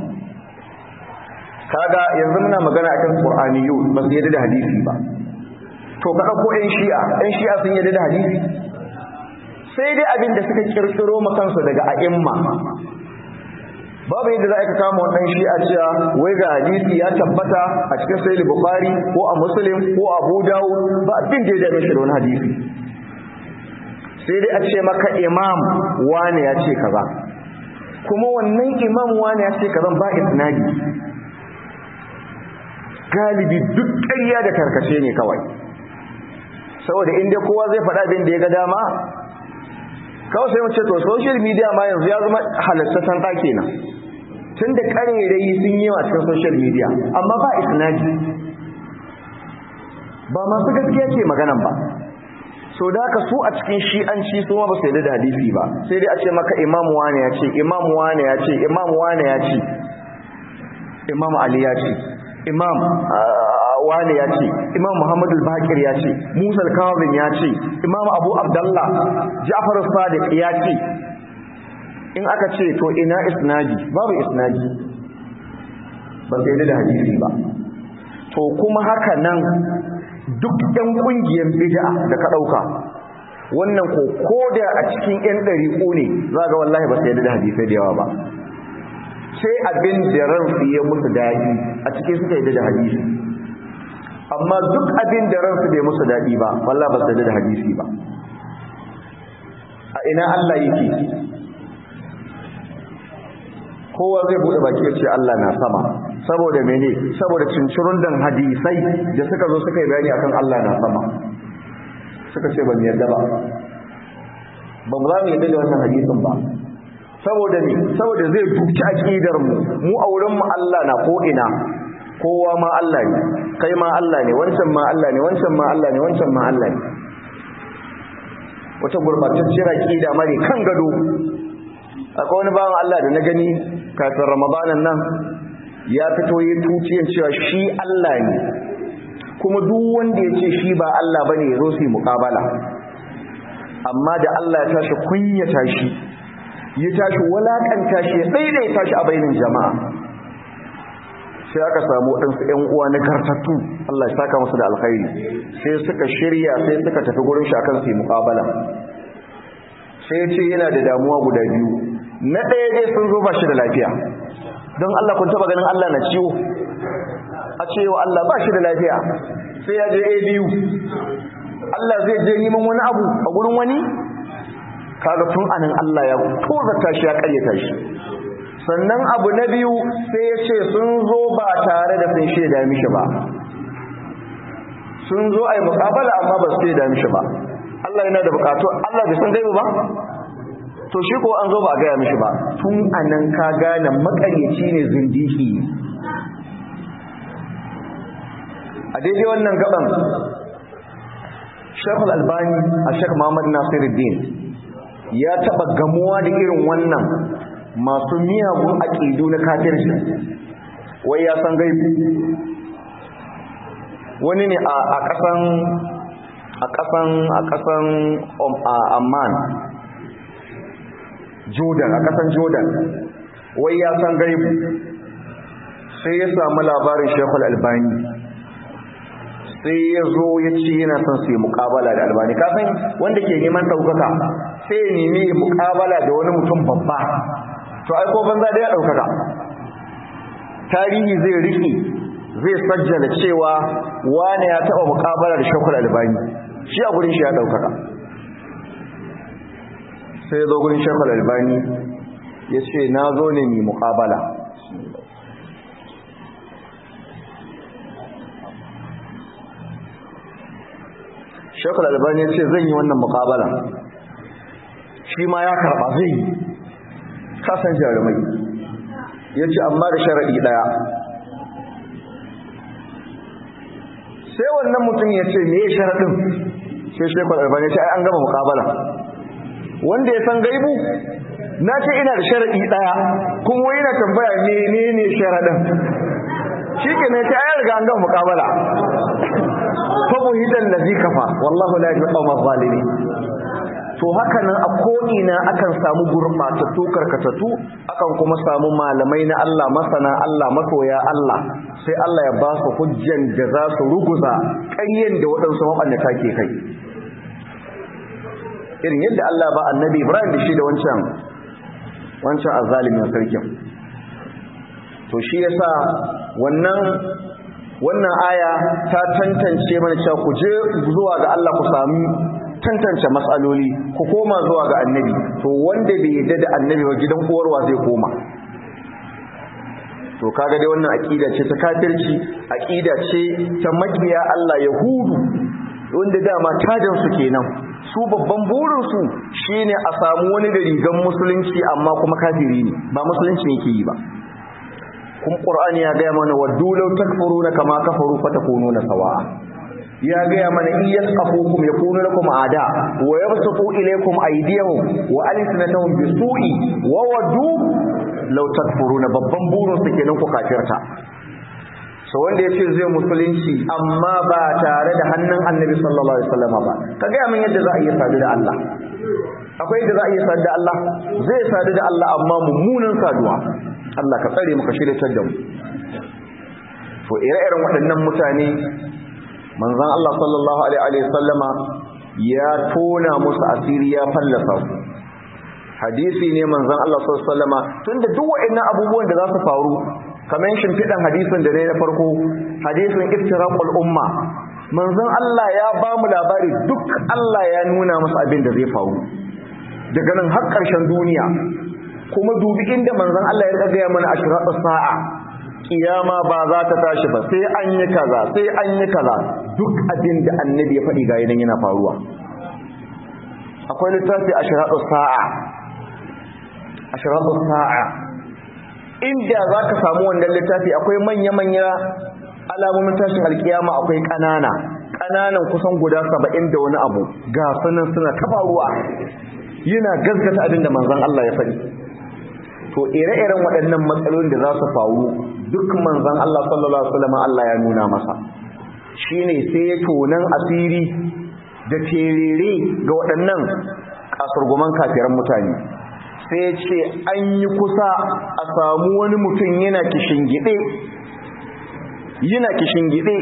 kaga yanzu muna magana akan qur'aniyu ba su yadda da hadisi ba to ka dauko ɗan shi'a ɗan shi'a sun yadda da hadisi sai dai abin da suka kirkiro ma kansu daga a'imma babu yadda za ka kama wannan shi a cewa wai ga hadisi ya tabbata a cikin sahih bukhari ko a muslim ko abu dawud ba abin da ya dame shi da wani hadisi sai dai a ce maka imam wane ya ce kaza kuma wannan imam wane ya ce kaza ba isnadi galibi duk ƙarya da karkace ne kawai saboda inda kowa zai faɗa abin da ya ga dama kawai sai mu ce to social media ma yanzu ya zama halattatan ɗaki na tun da ƙarerai sun yi a cikin social media amma ba isnadi ba masu gaskiya ce maganan ba so da haka su a cikin shi'anci su ma ba su yarda da hadisi ba sai dai a ce maka imam wane ya ce imam wane ya ce imam wane ya ce imam ali ya ce imam wane ya ce imam muhammadu bakir ya ce musa al-kawabin ya ce imam abu abdallah ja'far sadiq ya ce in aka ce to ina isnadi babu isnadi ba sai da hadisi ba to kuma haka nan duk ɗan ƙungiyar bid'a da ka ɗauka wannan ko koda a cikin ƴan ɗariƙo ne za ga wallahi ba sai da hadisai da yawa ba sai abin da ransu ya musu daɗi a cikin suka yi da hadisi amma duk abin da ransu bai musu daɗi ba wallah ba su da hadisi ba a ina Allah yake kowa zai bude baki ya ce Allah na sama saboda mene saboda cincirun dan hadisai da suka zo suka yi bayani akan Allah na sama suka ce ban yarda ba ba mu za mu yarda da wannan hadisin ba saboda ne saboda zai duki aqidar mu mu a wurin mu Allah na ko ina kowa ma Allah ne kai ma Allah ne wancan ma Allah ne wancan ma Allah ne wancan ma Allah ne wata gurbatacciyar aqida mare kan gado akwai wani bawan Allah da na gani kafin ramadanan nan ya fito yi tuciyan cewa shi Allah ne kuma duk wanda ya ce shi ba Allah bane ya zo su yi muƙabala amma da Allah ya tashi kunya tashi ya tashi walakanta shi ya daidaita shi a bainin jama'a sai aka samu waɗansu ‘yan uwa na kartattu Allah ya saka musu da alkhairi sai suka shirya sai suka tafi gurin shi akan su yi muƙabala sai ya ce yana da damuwa guda biyu na ɗaya dai sun zo ba shi da lafiya don Allah kun taɓa ganin Allah na ciwo a cewa Allah ba shi da lafiya sai ya je a biyu Allah zai je neman wani abu a gurin wani kaga tun anan Allah ya tozata shi ya karyata shi sannan abu na biyu sai ya ce sun zo ba tare da sun shaida mishi ba sun zo a yi mukabala amma ba su shaida mishi ba Allah yana da bukatu Allah bai san gaibu ba to shi ko an zo ba a gaya mishi ba tun anan ka gane makaryaci ne zindiki a daidai wannan gaban shekul albani a shek muhammad nasiruddin ya taɓa gamuwa da irin wannan masu miyagun aƙidu na kafirci wai ya san gaibu wani ne a ƙasan a ƙasan a ƙasan amman jordan a ƙasan jordan wai ya san gaibu sai ya samu labarin shekul albani sai ya zo ya ce yana son su yi mukabala da albani kasan wanda ke neman ɗaukaka sai ya nemi mukabala da wani mutum babba to aiko banza da ya ɗaukaka tarihi zai riki zai sajjala cewa wane ya taɓa mukabala da shekul albani shi a gurin shi ya ɗaukaka sai ya zo gurin shekul albani ya ce na zo ne mai mukabala shekul albani ya ce zan yi wannan mukabala shi ma ya karɓa zai yi kasan jarumai ya ce amma da sharaɗi ɗaya sai wannan mutum ya ce me sharaɗin sai shekul albani ya ce ai an gama mukabala wanda ya san gaibu na ce ina da sharaɗi ɗaya kuma yana tambaya menene sharaɗin shi ke ne ta ayar ga an gama mukabala fabuhidan lazi kafa wallahu la yahdi qawma zalimin to haka nan a ko'ina akan samu gurɓatattu karkatattu akan kuma samu malamai na Allah masana Allah masoya Allah sai Allah ya ba su hujjan da za su ruguza ƙaryen da waɗansu maɓannata ke kai irin yadda Allah ba annabi Ibrahim da shi da wancan wancan azalimin sarkin to shi yasa wannan wannan aya ta tantance mana cewa ku je zuwa ga Allah ku sami tantance matsaloli ku koma zuwa ga annabi to wanda bai yadda da annabi ba gidan uwarwa zai koma to kaga dai wannan aqida ce ta kafirci aqida ce ta makiya Allah yahudu wanda dama tajin su kenan su babban burin su shine a samu wani da rigan musulunci amma kuma kafiri ne ba musulunci yake yi ba kuma qur'ani ya ga mana waddu law takfuruna kama kafaru fatakununa sawa'a ya gaya mana in yasqafukum yakunu lakum ada wa yabsutu ilaykum aydiyahum wa alsinatahum bisu'i wa wadu law takfuruna babban burin su kenan ku kafirta so wanda yace zai musulunci amma ba tare da hannun annabi sallallahu alaihi wasallam ba ka gaya min yadda za a iya sadu da Allah akwai yadda za a iya sadu da Allah zai sadu da Allah amma mummunan saduwa Allah ka tsare mu ka shirye da mu to ire-iren waɗannan mutane manzon Allah sallallahu alaihi sallama ya tona musu asiri ya fallasa su hadisi ne manzon Allah sallallahu alaihi sallama tunda duk waɗannan abubuwan da za su faru kamar shimfiɗan hadisin da ne na farko hadisin iftiraqul umma manzon Allah ya ba mu labari duk Allah ya nuna musu abin da zai faru daga nan har ƙarshen duniya kuma dubi inda manzon Allah ya gaya mana ashratus sa'a kiyama ba za ta tashi ba sai an yi kaza sai an yi kaza duk abin da annabi ya faɗi ga idan yana faruwa akwai littafi ashratu sa'a ashratu sa'a inda za ka samu wannan littafi akwai manya-manya alamomin tashin alkiyama akwai ƙanana ƙananan kusan guda saba'in da wani abu ga sanan suna tabaruwa yana gaskata abin da manzon Allah ya faɗi to ire-iren waɗannan matsalolin da za su faru duk manzan Allah sallallahu Alaihi wasallam Allah ya nuna masa shi ne sai ya tonan asiri da terere ga waɗannan kasurguman kafiran mutane sai ce an yi kusa a samu wani mutum yana kishingide yana kishingide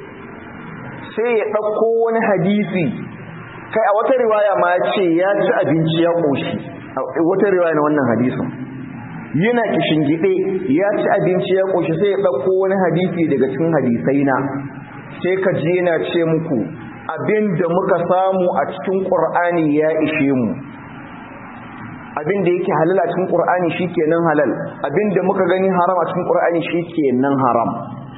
sai ya ɗauko wani hadisi kai a wata riwaya ma ya ce ya ci abinci ya ƙoshi wata riwaya na wannan hadisin yana gide ya ci abinci ya ƙoshi sai ya ɗauko wani hadisi daga cikin hadisai na sai ka ji yana ce muku abin da muka samu a cikin ƙur'ani ya ishe mu abin da yake halal a cikin ƙur'ani shi kenan halal abin da muka gani haram a cikin ƙur'ani shi kenan haram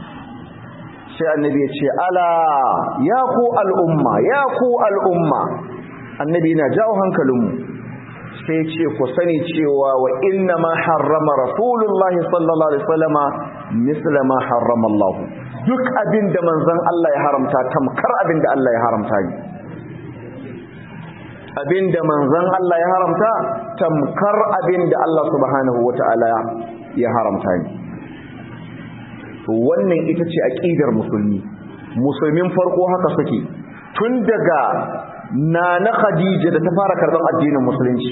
sai annabi ya ce ala ya ku al'umma ya ku al'umma annabi yana jawo hankalinmu sai ce ku sani cewa wa inna ma harrama rasulullahi sallallahu alaihi wasallama misla ma harrama Allah duk abin da manzon Allah ya haramta tamkar abin da Allah ya haramta ne abinda manzon Allah ya haramta tamkar abinda Allah subhanahu wata'ala ya haramta ne to wannan ita ce aqidar musulmi musulmin farko haka suke tun daga nana Khadija da ta fara karban addinin musulunci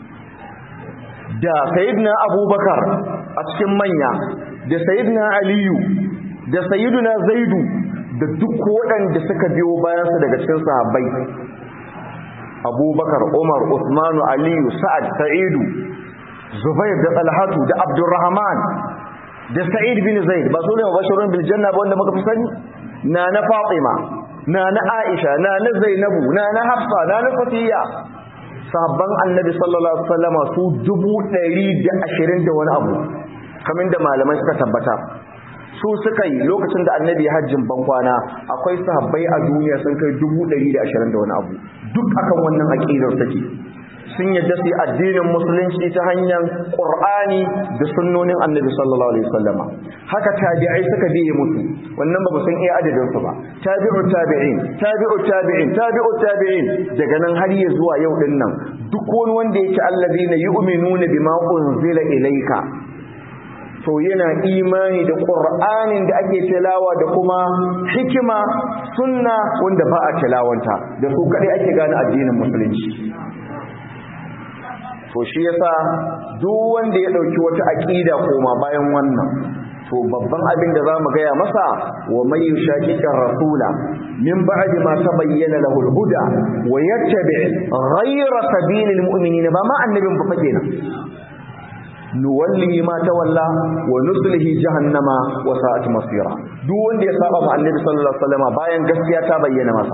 da sayyidina Abubakar a cikin manya da sayyidina Aliyu da sayyidina Zaidu da duk waɗanda suka biyo bayansa daga cikin sahabbai abubakar umar usmanu aliyu sa'ad sa'idu zubair da talhatu da abdurrahman da sa'id bin zaid ba su ne mabashirun bil janna ba wanda muka fi sani na na fatima na na aisha na na zainabu na na hafsa na na safiya sahabban annabi sallallahu alaihi wasallam su dubu ɗari da ashirin da wani abu kamar da malamai suka tabbata su suka yi lokacin da annabi ya hajjin bankwana akwai sahabbai a duniya sun kai dubu ɗari da ashirin da wani abu duk akan wannan aƙidar take sun yadda su addinin musulunci ta hanyar ƙur'ani da sunnonin annabi sallallahu alaihi wasallama haka tabi'ai suka biye musu wannan ba sun iya adadin su ba tabi'u tabi'in tabi'u tabi'in tabi'u tabi'in daga nan har ya zuwa yau din nan duk wani wanda yake allazina yu'minuna bima unzila ilayka to yana imani da ƙur'anin da ake tilawa da kuma hikima sunna wanda ba a tilawanta da su kaɗai ake gane addinin musulunci to shi yasa duk wanda ya ɗauki wata aƙida koma bayan wannan to babban abin da za mu gaya masa wa mai yushaqiqar rasula min ba'di ma tabayyana lahu al-huda wa yattabi' ghayra sabilil mu'minin ba ma annabin ba fa kenan nuwallihi ma tawalla wa nuslihi jahannama wa sa'at masira duk wanda ya saba ma annabi sallallahu alaihi wasallam bayan gaskiya ta bayyana masa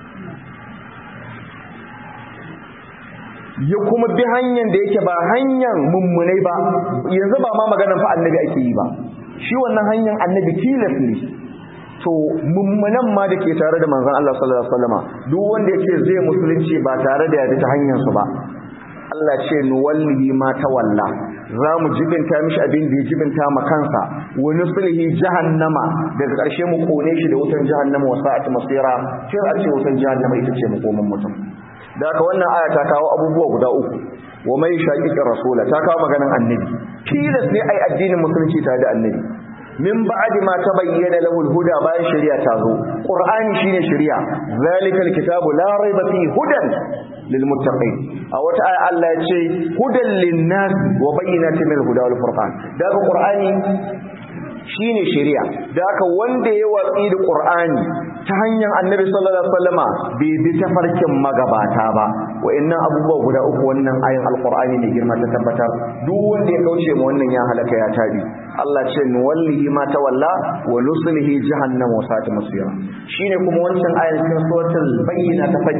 ya kuma bi hanyar da yake ba hanyar mummunai ba yanzu ba ma maganar fa annabi ake yi ba shi wannan hanyar annabi tilas ne to mummunan ma da ke tare da manzon Allah sallallahu alaihi wasallam duk wanda yake zai musulunci ba tare da ya bi ta hanyar su ba Allah ce nuwallihi ma tawalla za mu jibinta mishi abin da ya jibinta ma kansa wa nuslihi jahannama daga ƙarshe mu kone shi da wutan jahannama wa sa'at masira sai a ce wutan jahannama ita ce makoman mutum da haka wannan aya ta kawo abubuwa guda uku wa mai shaqiqir rasula ta kawo maganan annabi tilas ne ai addinin musulunci tare da annabi min ba'di ma tabayyana lahu al-huda bayan shari'a ta zo qur'ani shine shari'a zalikal kitabu la raiba fi hudan lil muttaqin a wata aya Allah ya ce hudan lin-nas wa bayyinatin min al-huda wal furqan daga qur'ani shine shari'a da haka wanda ya watsi da qur'ani ta hanyar annabi sallallahu alaihi wasallama bai bi tafarkin magabata ba wa'annan abubuwa guda uku wannan ayin alqur'ani ne girma ta tabbatar duk wanda ya kauce ma wannan ya halaka ya tabi Allah ce nuwallihi ma tawalla wa nuslihi jahannam wa sa'at masira shine kuma wancan ayin cikin suratul bayyina ta fadi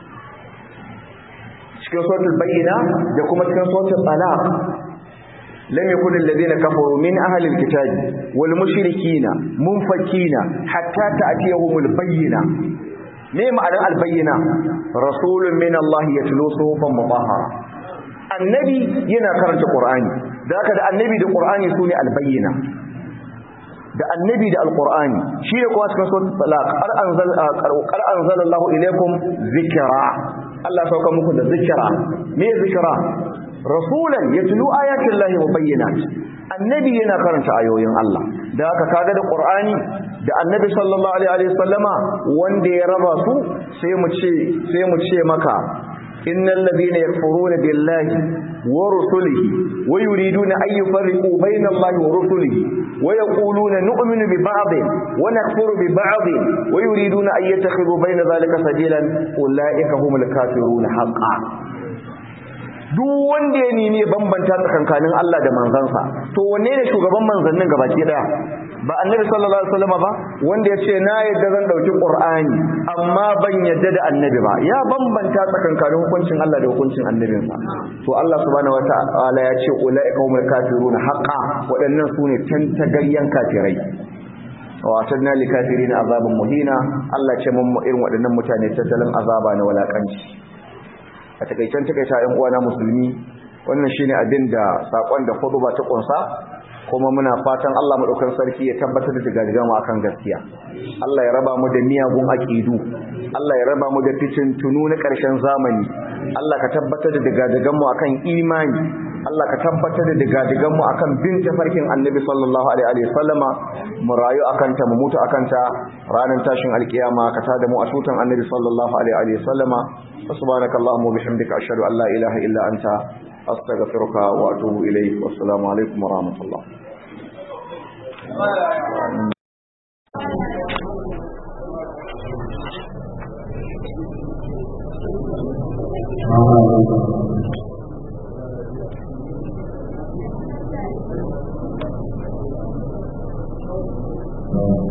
cikin suratul bayyina da kuma cikin suratul talaq لم يكن الذين كفروا من أهل الكتاب والمشركين منفكين حتى تأتيهم البينة ما معنى البينة رسول من الله يتلو صحفا مطهرة النبي ينا كرنت القرآن ذاك النبي ده القرآن سوني البينة da annabi da alqur'ani shi ne kuma cikin suratul talaq qad anzal qad anzala Allahu ilaykum zikra Allah sauka muku da zikra me zikra rasulan yatlu ayatin lahi mubayyinat annabi yana karanta ayoyin Allah da haka kaga da qur'ani da annabi sallallahu alaihi wasallama wanda ya raba su sai mu ce sai mu ce maka innal ladina yakfuruna billahi wa rusulihi wa yuriduna an yufarriqu bayna allahi wa rusulihi wa yaquluna nu'minu bi ba'd wa nakfuru bi ba'd wa yuriduna an yattakhidhu bayna dhalika sabilan ulaika humul kafirun haqqan duk wanda ya nemi bambanta tsakankanin Allah da manzansa to wanne ne shugaban manzannin gabaki daya ba annabi sallallahu alaihi wasallam ba wanda ya ce na yadda zan dauki qur'ani amma ban yadda da annabi ba ya bambanta tsakankanin hukuncin Allah da hukuncin annabinsa to Allah subhanahu wataala ya ce ulaika humul kafirun haqqan waɗannan sune tantagaryan kafirai wa atadna lil kafirin azaban muhina Allah ce mun irin waɗannan mutane tattalin azaba na walakanci a takaicen takaita ‘yan uwana musulmi wannan shine abin da saƙon da ba ta ƙunsa kuma muna fatan Allah madaukakin sarki ya tabbatar da digadigan mu akan gaskiya Allah ya raba mu da miyagun aqidu Allah ya raba mu da tunu na ƙarshen zamani Allah ka tabbatar da digadigan mu akan imani Allah ka tabbatar da digadigan mu akan bin tafarkin Annabi sallallahu alaihi wa sallama mu rayu akan ta mu mutu akan ta ranar tashin alkiyama ka tada mu a tutan Annabi sallallahu alaihi wa sallama subhanakallahumma wa bihamdika ashhadu an la ilaha illa anta أستغفرك وأتوب إليك والسلام عليكم ورحمة الله Thank you.